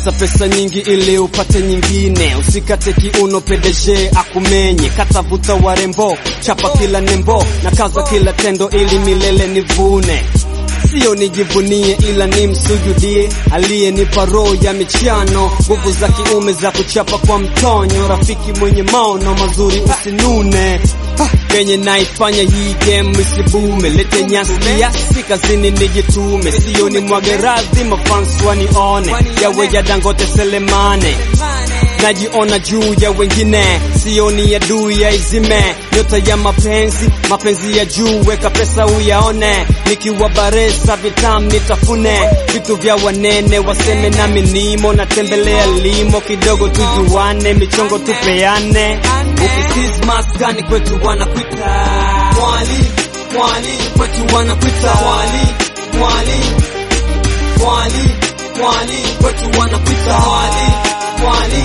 Tafuta pesa nyingi ili upate nyingine, usikate kiuno PDG akumenye. Kata vuta warembo, chapa kila nembo na kaza kila tendo ili milele nivune Sio nijivunie ila ni msujudie aliyenipa roho ya michano, nguvu za kiume za kuchapa kwa mtonyo, rafiki mwenye maono mazuri usinune. Kenye naifanya hii game isibume, lete nyasi kiasi kazini nijitume, sio ni mwage radhi mafans wanione, yawe ya Dangote Selemane najiona juu ya wengine, sioni ya duu ya izime nyota ya mapenzi, mapenzi ya juu, weka pesa uyaone, nikiwa baresa vitam nitafune, vitu vya wanene waseme nami nimo, natembelea limo kidogo tujuane, michongo tupeane, ukisiz maskani kwetu wanakuita mwali, mwali kwetu wanakuita mwali, mwali, mwali, mwali kwetu wanakuita mwali, mwali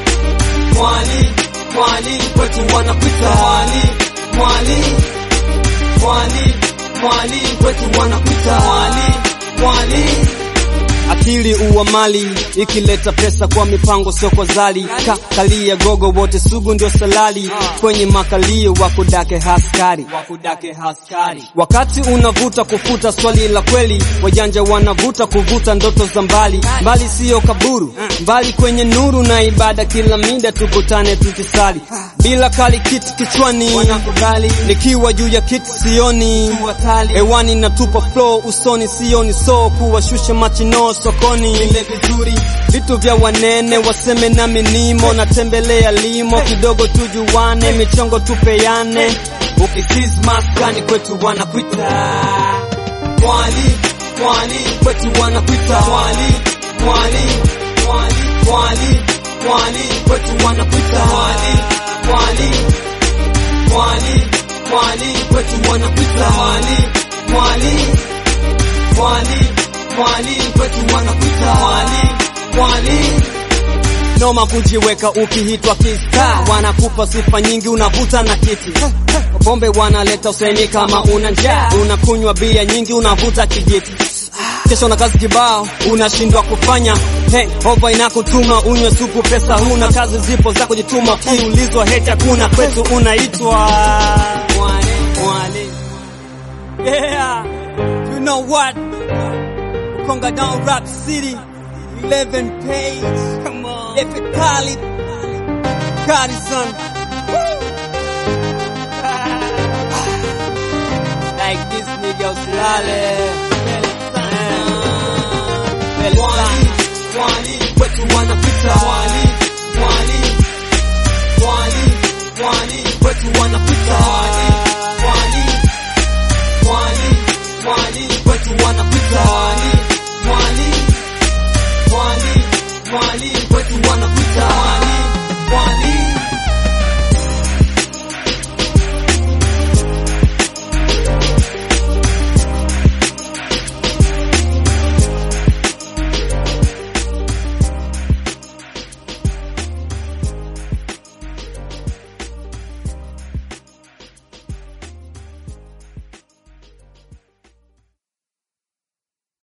mwali mwali kwetu wanakuita mwali mwali mwali mwali kwetu wanakuita mwali mwali akili uwa mali ikileta pesa kwa mipango sio kwa zali ka kalia gogo wote sugu ndio salali kwenye makalio wakudake haskari wakudake haskari wakati unavuta kufuta swali la kweli wajanja wanavuta kuvuta ndoto za mbali mbali siyo kaburu mbali kwenye nuru na ibada kila mida tukutane tukisali bila kali kiti kichwani wanakubali nikiwa juu ya kiti sioni hewani natupa flow usoni sioni so kuwashusha machino sokoni ile vizuri vitu vya wanene waseme nami nimo natembelea limo kidogo tujuane michongo tupeane ukisiz maskani kwetu wanakuita mwali mwali kwetu wanakuita mwali mwali mwali mwali mwali kwetu wanakuita mwali mwali mwali mwali kwetu wanakuita mwali mwali mwali mwali kwetu wanakuita mwali mwali noma kujiweka ukihitwa kista wanakupa sifa nyingi unavuta na kiti pombe wanaleta useni kama una njaa unakunywa bia nyingi unavuta kijiti kesho na kazi kibao unashindwa kufanya hey, ova inakutuma unywe supu pesa huna kazi zipo za kujituma ukiulizwa heti hakuna kwetu unaitwa mwali mwali yeah you know what Konga down Rap City 11 page come on if it Khalid Garrison like this nigga usilale Mwali, mwali, kwetu wanapita mwali